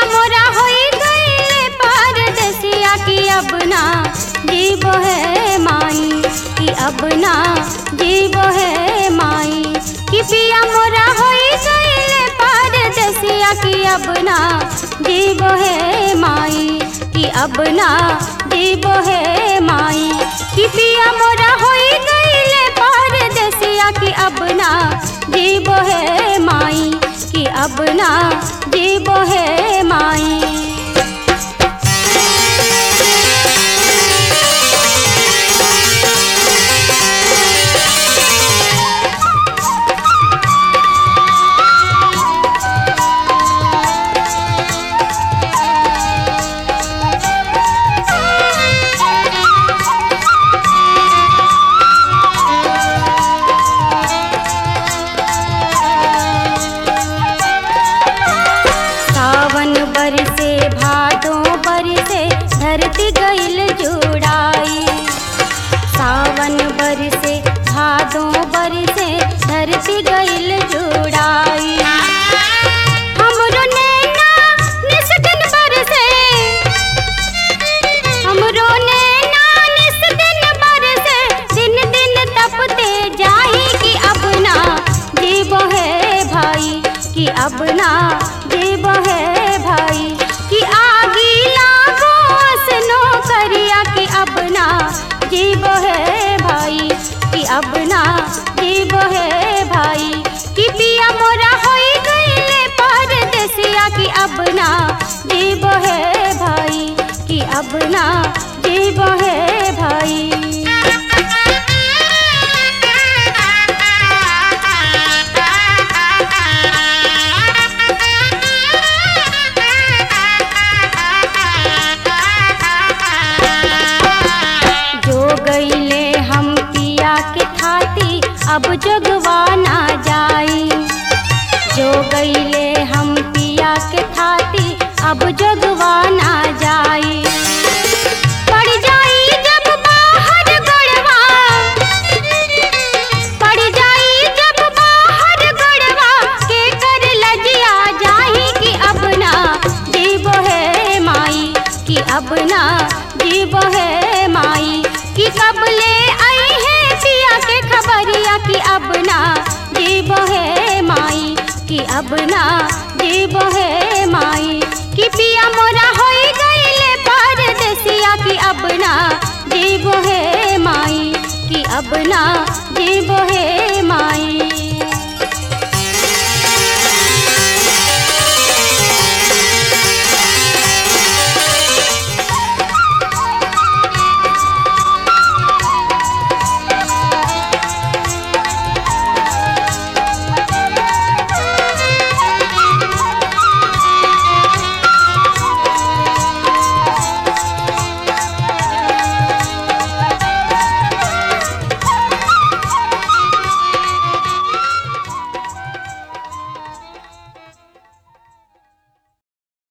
मोरा होई गईले परदेसिया की अब ना जीव है माई कि अब ना जीव है माई कि पिया मोरा होई गईले परदेसिया की अब ना जीव है माई कि अब ना जीव है माई कि पिया मोरा होई गईले परदेसिया की अब ना जीव है माई कि अब ना जीव है माई सावन बरसे भादों बरसे धरती गईल जुड़ाई सावन बरसे भादों बरसे धरती गईल जुड़ाई हमरो नैना निस दिन बरसे हमरो नैना निस दिन बरसे दिन दिन तपते जाही कि अब ना जीव है भाई कि अब ना जीव है भाई कि आगी लागो सनो करिया कि अब ना जीव है भाई कि अब ना जीव है भाई कि पिया मोरा होई गईले परदेसिया कि अब ना जीव है भाई कि अब ना जीव है भाई जो गईले हम पिया के थाती अब जगवा ना जाई जो गईले हम पिया के थाती अब जगवा ना जाई पड़ जाई जब बाहर गड़वा पड़ जाई जब बाहर गड़वा के कर लजिया जाही कि अब ना जीव है माई कि अब ना जीव है माई कि कब ले आई है पिया के खबरिया कि अब ना जीव है माई कि अब ना जीव है माई